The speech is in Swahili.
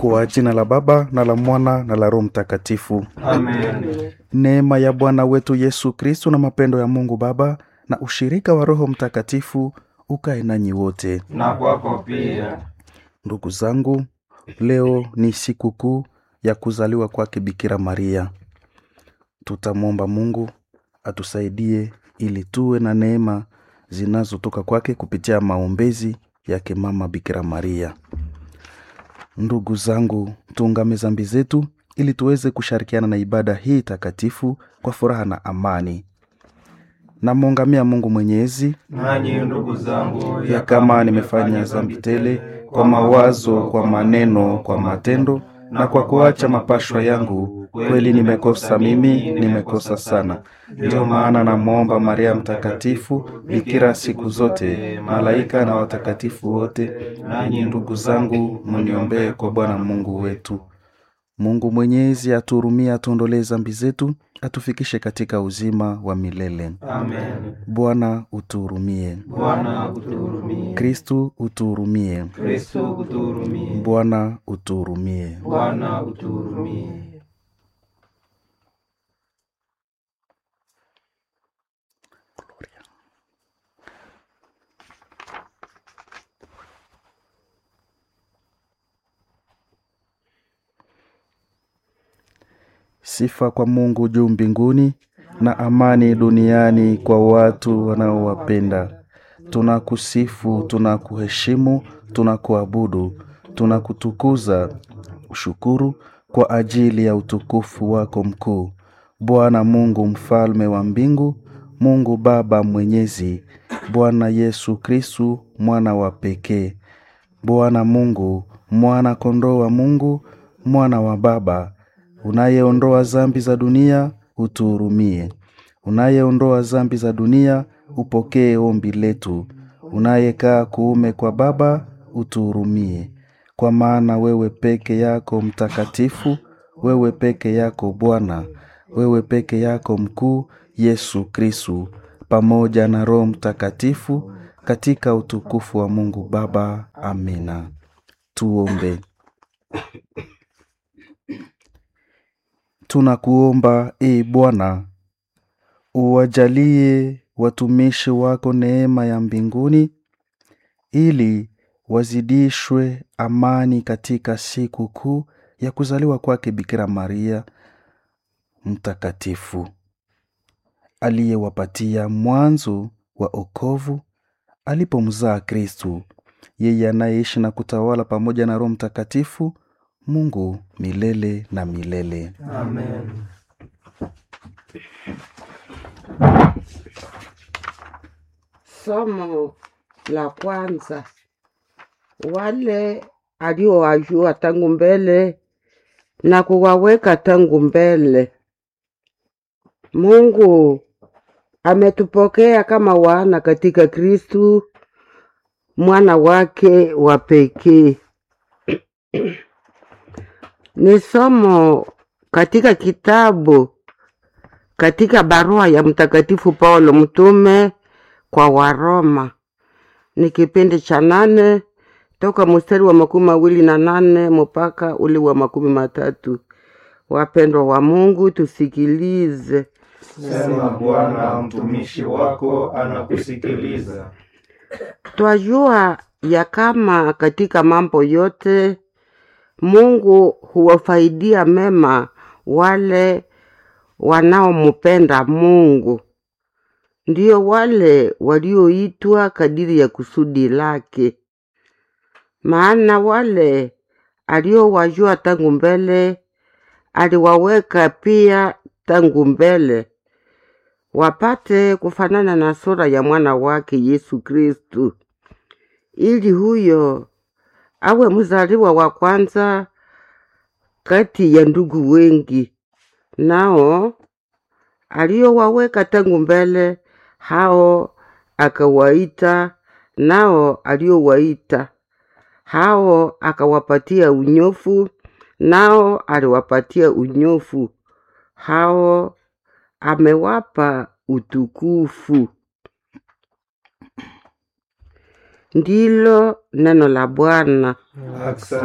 Kwa jina la Baba na la Mwana na la Roho Mtakatifu. Amen. Neema ya Bwana wetu Yesu Kristo na mapendo ya Mungu Baba na ushirika wa Roho Mtakatifu ukae nanyi wote. Na kwako pia. Ndugu zangu, leo ni siku kuu ya kuzaliwa kwake Bikira Maria. Tutamwomba Mungu atusaidie ili tuwe na neema zinazotoka kwake kupitia maombezi yake Mama Bikira Maria. Ndugu zangu, tuungame zambi zetu ili tuweze kushirikiana na ibada hii takatifu kwa furaha na amani. Namwongamia Mungu Mwenyezi Nanyi ndugu zangu, ya kama nimefanya dhambi tele kwa mawazo, kwa maneno, kwa matendo na kwa kuacha mapashwa yangu, kweli nimekosa mimi, nimekosa sana. Ndiyo maana namwomba Maria Mtakatifu, bikira siku zote, malaika na watakatifu wote, nanyi ndugu zangu, mniombee kwa Bwana Mungu wetu. Mungu Mwenyezi atuhurumie, atuondolee dhambi zetu, atufikishe katika uzima wa milele. Amen. Bwana utuhurumie. Bwana utuhurumie. Kristu utuhurumie. Kristo utuhurumie. Bwana utuhurumie. Bwana utuhurumie. Sifa kwa Mungu juu mbinguni na amani duniani kwa watu wanaowapenda. Tunakusifu, tunakuheshimu, tunakuabudu, tunakutukuza, ushukuru kwa ajili ya utukufu wako mkuu. Bwana Mungu mfalme wa mbingu, Mungu Baba mwenyezi, Bwana Yesu Kristu mwana wa pekee, Bwana Mungu, mwana kondoo wa Mungu, mwana wa Baba, unayeondoa zambi za dunia, utuhurumie. Unayeondoa zambi za dunia, upokee ombi letu. Unayekaa kuume kwa Baba, utuhurumie. Kwa maana wewe peke yako mtakatifu, wewe peke yako Bwana, wewe peke yako mkuu, Yesu Kristu, pamoja na Roho Mtakatifu, katika utukufu wa Mungu Baba. Amina. Tuombe. Tunakuomba e Bwana, uwajalie watumishi wako neema ya mbinguni, ili wazidishwe amani katika siku kuu ya kuzaliwa kwake Bikira Maria mtakatifu, aliyewapatia mwanzo wa okovu alipomzaa Kristu, yeye anayeishi na kutawala pamoja na Roho Mtakatifu, Mungu milele na milele. Amen. Somo la kwanza, wale aliowajua tangu mbele na kuwaweka tangu mbele. Mungu ametupokea kama wana katika Kristu mwana wake wa pekee. Ni somo katika kitabu katika barua ya Mtakatifu Paulo mtume kwa Waroma, ni kipindi cha nane toka mstari wa makumi mawili na nane mpaka ule wa makumi matatu. Wapendwa wa Mungu, tusikilize. Sema Bwana, mtumishi wako anakusikiliza. Twajua ya kama katika mambo yote Mungu huwafaidia mema wale wanaomupenda Mungu, ndio wale walioitwa kadiri ya kusudi lake. Maana wale aliowajua tangu mbele aliwaweka pia tangu mbele wapate kufanana na sura ya mwana wake Yesu Kristu, ili huyo awe mzaliwa wa kwanza kati ya ndugu wengi. Nao aliowaweka tangu mbele, hao akawaita, nao aliowaita, hao akawapatia unyofu, nao aliwapatia unyofu, hao amewapa utukufu. Ndilo neno la Bwana. Asante.